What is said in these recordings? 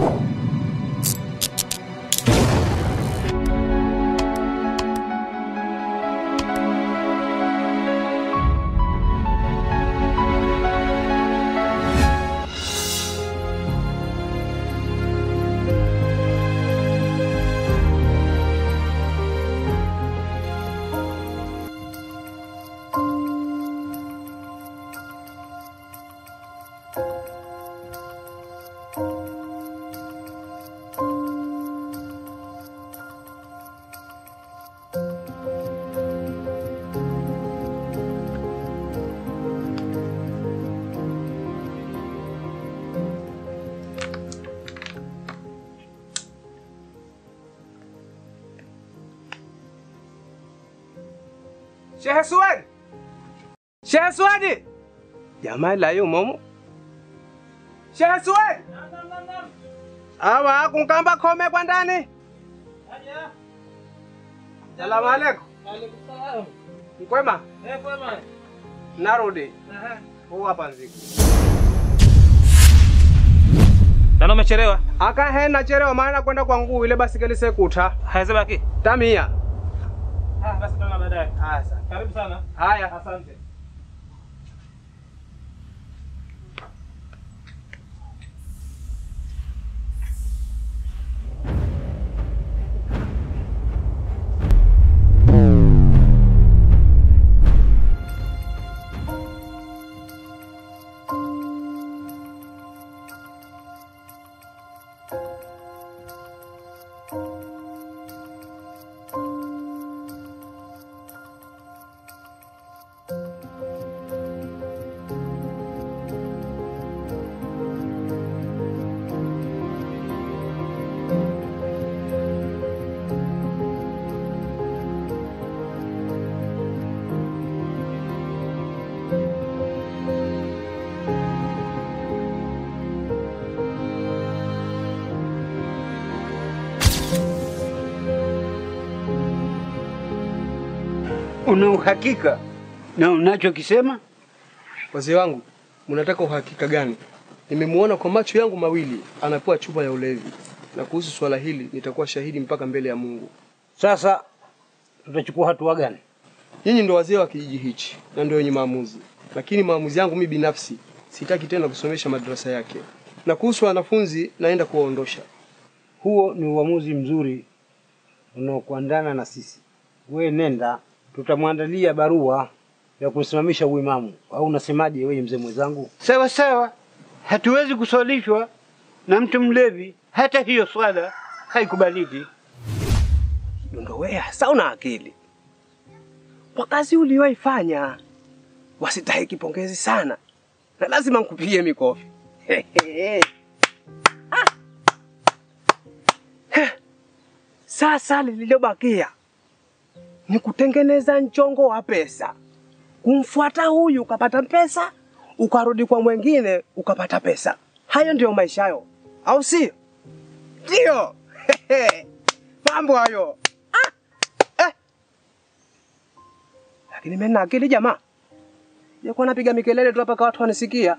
Shehe Suwadi, Shehe Suwadi, jamaa la yumo Shehe Suwadi, awa kunkamba kome kwa ndani. Salamu alaikum. Mkwema, narudi huu hapa nziku Nano umechelewa. aka he nachelewa maana kwenda kwa nguu ile basikeli sekuta Haizabaki. tamia. Ah, basi tutaona baadaye. Haya sasa. Karibu sana. Haya. Asante. Una uhakika na unachokisema? Wazee wangu, mnataka uhakika gani? Nimemuona kwa macho yangu mawili anapewa chupa ya ulevi, na kuhusu swala hili nitakuwa shahidi mpaka mbele ya Mungu. Sasa tutachukua hatua gani? Nyinyi ndo wazee wa kijiji hichi na ndio wenye maamuzi, lakini maamuzi yangu mimi binafsi, sitaki tena kusomesha madrasa yake, na kuhusu wanafunzi naenda kuwaondosha. Huo ni uamuzi mzuri unaokuandana na sisi. We nenda, tutamwandalia barua ya kusimamisha uimamu, au unasemaje wewe mzee mwenzangu? Sawa sawa, hatuwezi kuswalishwa na mtu mlevi, hata hiyo swala haikubaliki. Ndo wewe hasa una akili kwa kazi uliyoifanya, wasitahiki pongezi sana, na lazima nkupigie mikofi. Ah. Heh. Sasa lililobakia ni kutengeneza mchongo wa pesa, kumfuata huyu ukapata pesa, ukarudi kwa mwengine ukapata pesa. Hayo ndiyo maisha hayo, au sio? Ndio mambo hayo. Ah. Eh. Lakini mimi na akili jamaa, jakuwa napiga mikelele tu hapa kwa watu wanisikia.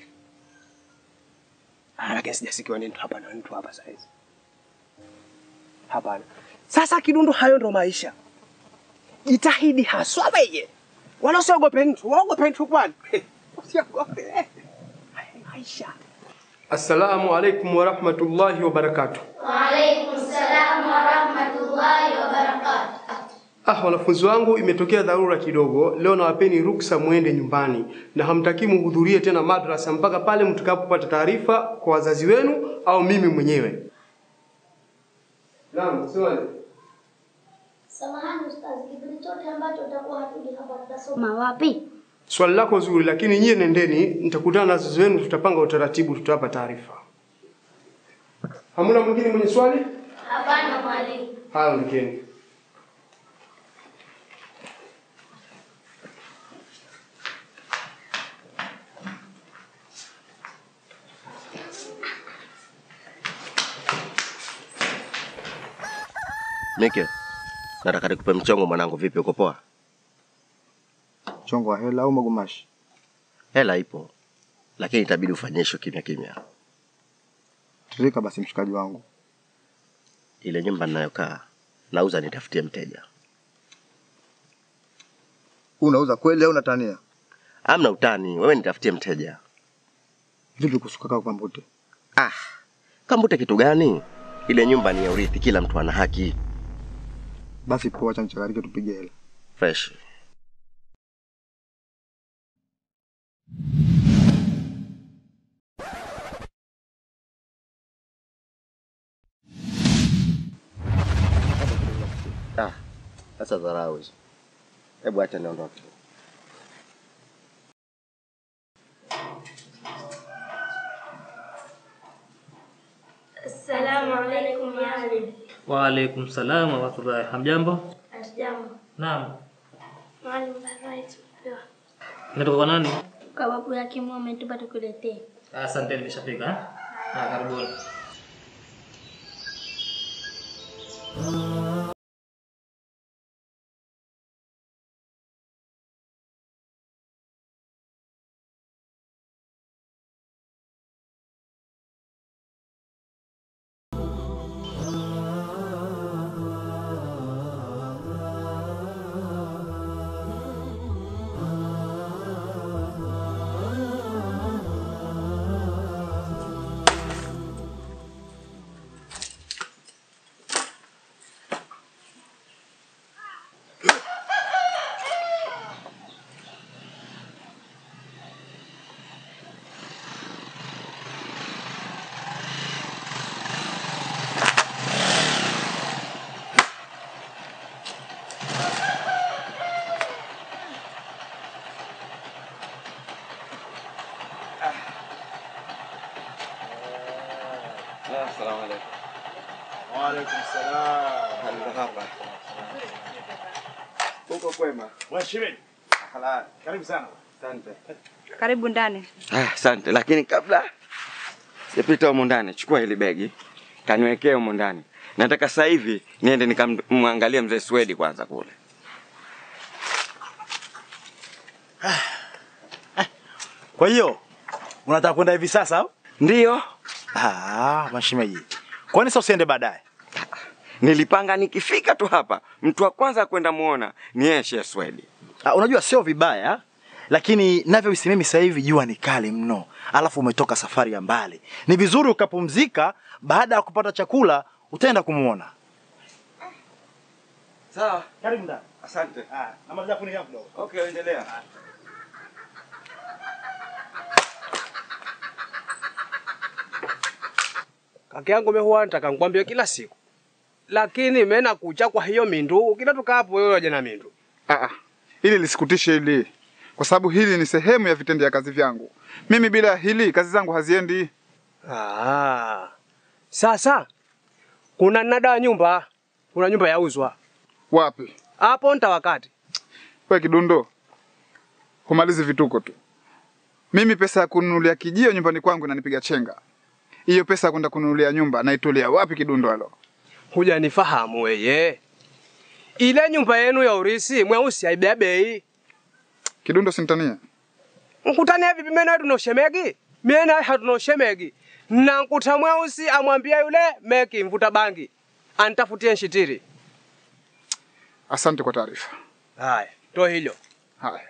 Ah, lakini sijasikiwa ni mtu hapa na mtu hapa saizi. Hapana. Sasa Kidundu, hayo ndo maisha. Jitahidi haswa wewe, wala usiogope mtu. Waogope mtu kwani? Usiogope. Haya ni maisha. Assalamu alaikum wa rahmatullahi wa barakatuh. Waalaikum salam wa rahmatullahi wa barakatuh. Ah, wanafunzi wangu, imetokea dharura kidogo. Leo nawapeni ruksa muende nyumbani na hamtaki muhudhurie tena madrasa mpaka pale mtakapopata taarifa kwa wazazi wenu au mimi mwenyewe. Naam, swali. Samahani ustazi, kipindi chote ambacho utakuwa hatuji hapa tutasoma wapi? Swali lako zuri, lakini nyie nendeni, nitakutana na wazazi wenu, tutapanga utaratibu, tutawapa taarifa. Hamuna mwingine mwenye swali? Hapana mwalimu. Haya, ondokeni. Mike, nataka nikupe mchongo mwanangu. Vipi, uko poa? Mchongo wa hela au magumashi? Hela ipo, lakini itabidi ufanyishwe kimya kimya. Shirika basi, mshikaji wangu. Ile nyumba ninayokaa nauza, nitafutie mteja. Unauza kweli au unatania? Amna utani, wewe nitafutie mteja. Vipi kuhusu kaka Kambute? Ah, Kambute kitu gani? Ile nyumba ni ya urithi, kila mtu ana haki. Basi poa, acha nichakarike, tupige hela. Fresh. Ah, sasa dharau hizo. Hebu acha niondoke. Assalamu alaikum yani. Waalaikum salam warahmatullahi. Hamjambo? Hatujambo. Naam. Mwalimu barua tumepewa. Inatoka kwa nani? Kwa babu yake Mungu ametupa tukuletee. Asante, nimeshafika. eh? Ah, karibuni. Waalaikum salam. Hapa. Uko kwema? Mheshimiwa, Halali. karibu sana. Asante. Karibu ndani. Ah, asante, lakini kabla sijapita humu ndani, chukua hili begi kaniwekee humu ndani. Nataka sasa hivi niende nikamwangalie mzee Swedi kwanza kule. Kwa hiyo unataka kwenda hivi sasa au? Ndiyo, Ah, mashemeji. Kwani sasa usiende baadaye? nilipanga nikifika tu hapa, mtu wa kwanza kwenda muona ni yeye Sheikh Swedi. Ah, unajua sio vibaya, lakini navyohisi mimi sasa hivi jua ni kali mno, alafu umetoka safari ya mbali. Ni vizuri ukapumzika, baada ya kupata chakula utaenda kumuona. Sawa, Karibu ndani. asante. Ah, namaliza kuni yangu kidogo. Okay, endelea. Kaka yangu mimi huwa nataka nikwambie kila siku. Lakini mimi nakucha kwa hiyo mindu, kila tukapo wewe waje na mindu. Ah, ah. Hili lisikutishe hili, kwa sababu hili ni sehemu ya vitendea kazi vyangu. Mimi bila hili kazi zangu haziendi. Ah. Sasa kuna nada wa nyumba, kuna nyumba yauzwa. Wapi Hapo nta wakati. we kidundo, humalizi vituko tu. Mimi pesa ya kununulia kijio nyumbani kwangu inanipiga chenga. Hiyo pesa ya kwenda kununulia nyumba naitolea wapi kidundo halo? Hujanifahamu weye. Ile nyumba yenu ya urisi mweusi haibea bei. Kidundo sintania. Mkutania vipi mimi na wewe tunoshemegi? Mimi na wewe hatunoshemegi. Na nkuta mweusi amwambia yule meki mvuta bangi. Anitafutie nshitiri. Asante kwa taarifa. Haya, to hilo. Haya.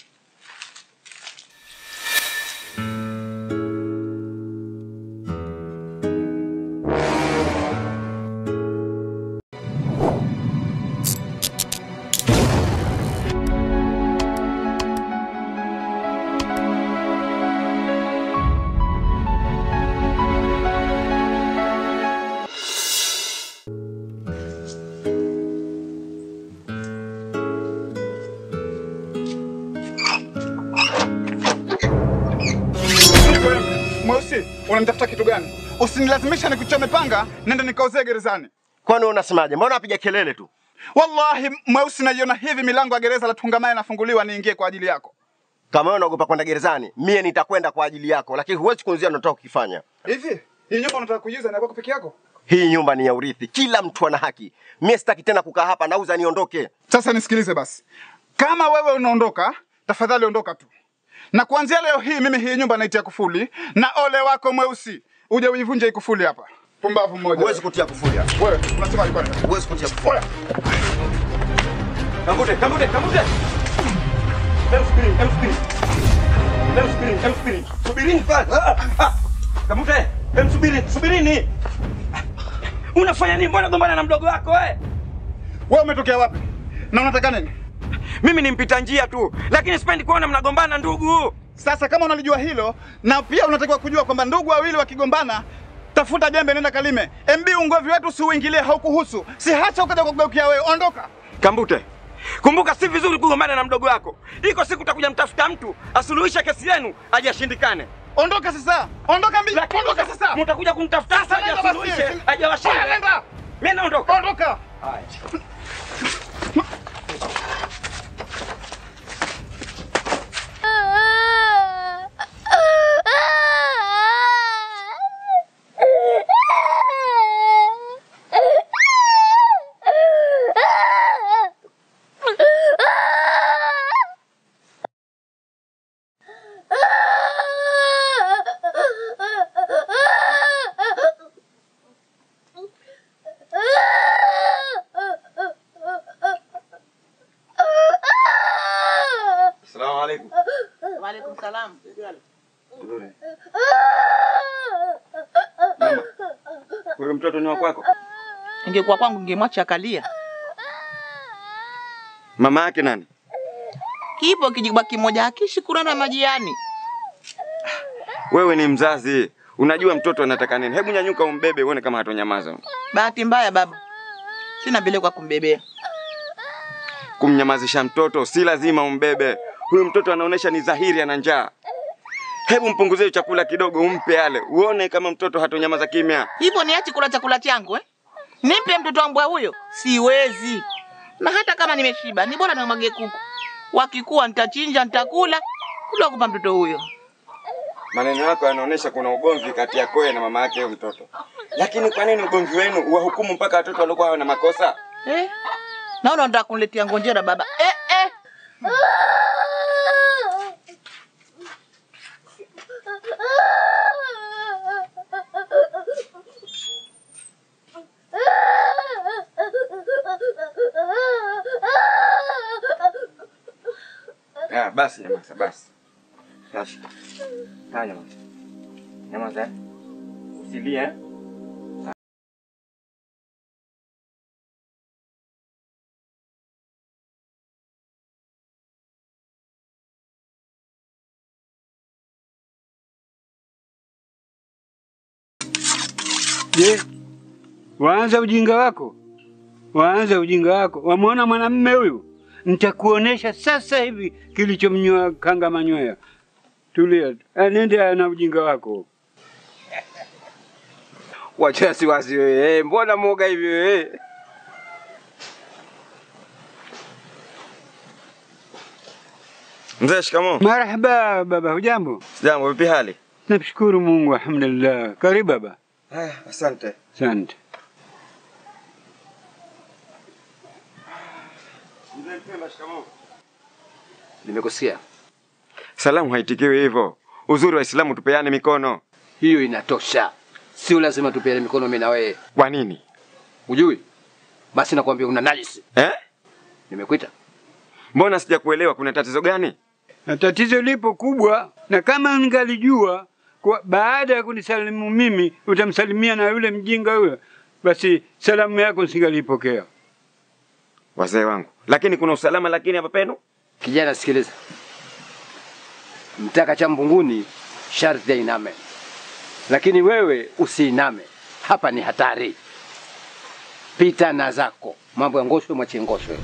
Mweusi, unanitafuta kitu gani? Usinilazimisha nikuchome panga, nenda nikauzee gerezani. Kwani wewe unasemaje? Mbona unapiga kelele tu? Wallahi mweusi, naiona hivi milango ya gereza la Tungamaye inafunguliwa niingie kwa ajili yako. Kama wewe unaogopa kwenda gerezani, mie nitakwenda kwa ajili yako, lakini huwezi kunzia unataka kukifanya. Hivi hii nyumba unataka kuiuza na kwako peke yako? Hii nyumba ni ya urithi, kila mtu ana haki. Mie sitaki tena kukaa hapa, nauza niondoke. Sasa nisikilize basi, kama wewe unaondoka, tafadhali ondoka tu, na kuanzia leo hii mimi hii nyumba naitia kufuli, na ole wako mweusi uje uivunje hii kufuli hapa. Pumbavu mmoja. Huwezi kutia kufuli hapa. Wewe unasema alikuwa nini? Huwezi kutia kufuli. Oya. Kambute, kambute, kambute. Hem subiri, hem subiri. Hem subiri, hem subiri. Subirini kwanza. Ah, ah. Kambute, hem subiri, subirini. Unafanya nini? Mbona gombana na mdogo wako wewe? Wewe umetokea wapi? Na unataka nini? Mimi ni mpita njia tu, lakini sipendi kuona mnagombana ndugu. Sasa kama unalijua hilo na pia unatakiwa kujua kwamba ndugu wawili wakigombana, tafuta jembe, nenda kalime. MB ungomvi wetu si uingilie, haukuhusu. Si hata ukaja kugeukia wewe, ondoka. Kambute, kumbuka si vizuri kugombana na mdogo wako. Iko siku utakuja mtafuta mtu asuluhishe kesi yenu, ajashindikane. Ondoka sasa, ondoka mbi, ondoka sasa. Mtakuja kumtafuta sasa, Sasa nenda basi. ajasuluhishe, ajawashinda. Oya, nenda. Mimi naondoka. Ondoka. Asalamu alaykum. Waalaikum salam. Mama, huyo mtoto ni wa kwako? Ingekuwa kwangu ningemwacha akalia. Mama yake nani? Kipo kijibwa kimoja hakishi kurana majiani. Wewe ni mzazi, unajua mtoto anataka nini. Hebu nyanyuka umbebe uone kama hatonyamaza. Bahati mbaya baba, sina vile kwa kumbebea. Kumnyamazisha mtoto si lazima umbebe. Huyu mtoto anaonesha ni dhahiri ana njaa. Hebu mpunguzie chakula kidogo, umpe ale, uone kama mtoto hatonyamaza kimya. Hivyo niache kula chakula changu eh? Nimpe mtoto wangu huyo? Siwezi. Na hata kama nimeshiba, ni bora nimwage kuku. Wakikuwa nitachinja, nitakula, kula kupa mtoto huyo. Maneno yako yanaonesha kuna ugomvi kati yako wewe na mama yake huyo mtoto. Lakini kwa nini ugomvi wenu uwahukumu mpaka watoto waliokuwa wana makosa? Eh? Naona unataka kuniletea ngonjera baba. Eh eh. Ah, basi nyamaza, basi. Basi. Haya nyamaza. Nyamaza. eh. Usilie. eh. Je, waanza ujinga wako? Waanza ujinga wako. Wamwona mwanamume huyu? Nitakuonesha sasa hivi kilichomnyoa kanga manyoya. Tulia tu. Eh, Nende na ujinga wako. Wacha wasiwasi wewe. Eh, mbona mwoga hivi wewe? Mzee, shikamoo. Marhaba baba, hujambo? Sijambo, vipi hali? Namshukuru Mungu, alhamdulillah. Karibu baba. Haya, asante. Asante. Mzee Mpemba, shikamoo. Nimekusikia. Salamu haitikiwi hivyo. Uzuri wa Islamu tupeane mikono. Hiyo inatosha. Sio lazima tupeane mikono mimi na wewe. Kwa nini? Ujui? Basi nakwambia una najisi. Eh? Nimekuita. Mbona sijakuelewa kuna tatizo gani? Na tatizo lipo kubwa, na kama ningalijua kwa baada ya kunisalimu mimi utamsalimia na yule mjinga huyo, basi salamu yako singalipokea. Wazee wangu. Lakini kuna usalama lakini hapa penu? Kijana sikiliza. Mtaka cha mbunguni sharti ainame. Lakini wewe usiiname. Hapa ni hatari. Pita na zako. Mambo ya ngoshwe mwache ngoshwe.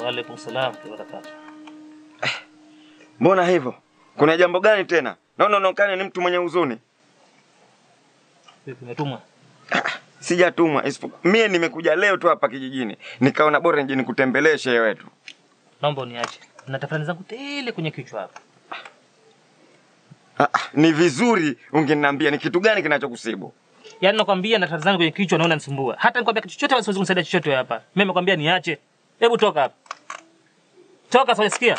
Waalaikum salam wa barakatuh. Mbona hivyo? Kuna jambo gani tena? Naona unaonekana ni mtu mwenye huzuni. Vipi umetumwa? Sijatumwa isipokuwa mie nimekuja leo tu hapa kijijini, nikaona bora nje nikutembelee shehe wetu. Naomba uniache. Na tafrani zangu tele kwenye kichwa hapa. Ah, ah, ni vizuri ungeniambia ni kitu gani kinachokusibu. Yaani nakwambia na tafrani zangu kwenye kichwa naona nisumbua. Hata nikwambia kitu chochote basi siwezi kumsaidia chochote wewe hapa. Mimi nimekwambia niache. Hebu toka hapa. Toka sasa sikia.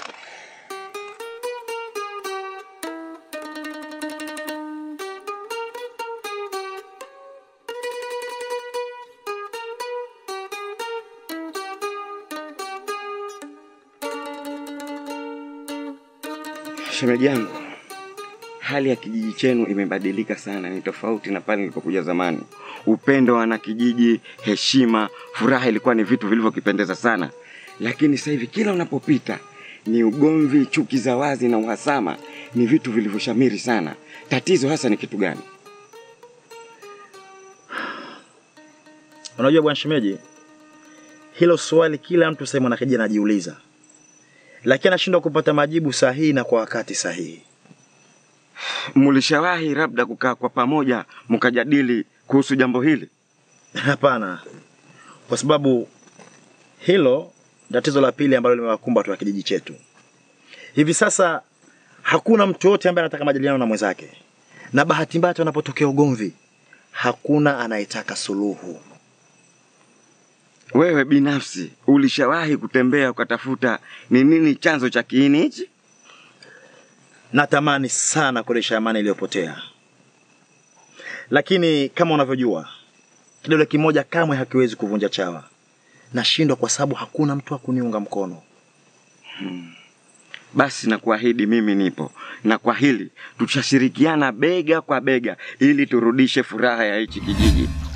Shemeji yangu, hali ya kijiji chenu imebadilika sana, ni tofauti na pale nilipokuja zamani. Upendo wa wanakijiji, heshima, furaha ilikuwa ni vitu vilivyokipendeza sana, lakini sasa hivi kila unapopita ni ugomvi, chuki za wazi na uhasama, ni vitu vilivyoshamiri sana. Tatizo hasa ni kitu gani? Unajua bwana shemeji, hilo swali kila mtu sasa mwanakijiji anajiuliza, lakini anashindwa kupata majibu sahihi na kwa wakati sahihi. Mlishawahi labda kukaa kwa pamoja mkajadili kuhusu jambo hili? Hapana, kwa sababu hilo tatizo la pili ambalo limewakumba watu wa kijiji chetu. Hivi sasa hakuna mtu yote ambaye anataka majadiliano na mwenzake, na bahati mbaya hata unapotokea ugomvi, hakuna anayetaka suluhu. Wewe binafsi ulishawahi kutembea ukatafuta ni nini chanzo cha kiini hichi? Natamani sana kurejesha amani iliyopotea, lakini kama unavyojua, kidole kimoja kamwe hakiwezi kuvunja chawa. Nashindwa kwa sababu hakuna mtu wa kuniunga mkono. Basi na kuahidi mimi nipo, na kwa hili tutashirikiana bega kwa bega ili turudishe furaha ya hichi kijiji.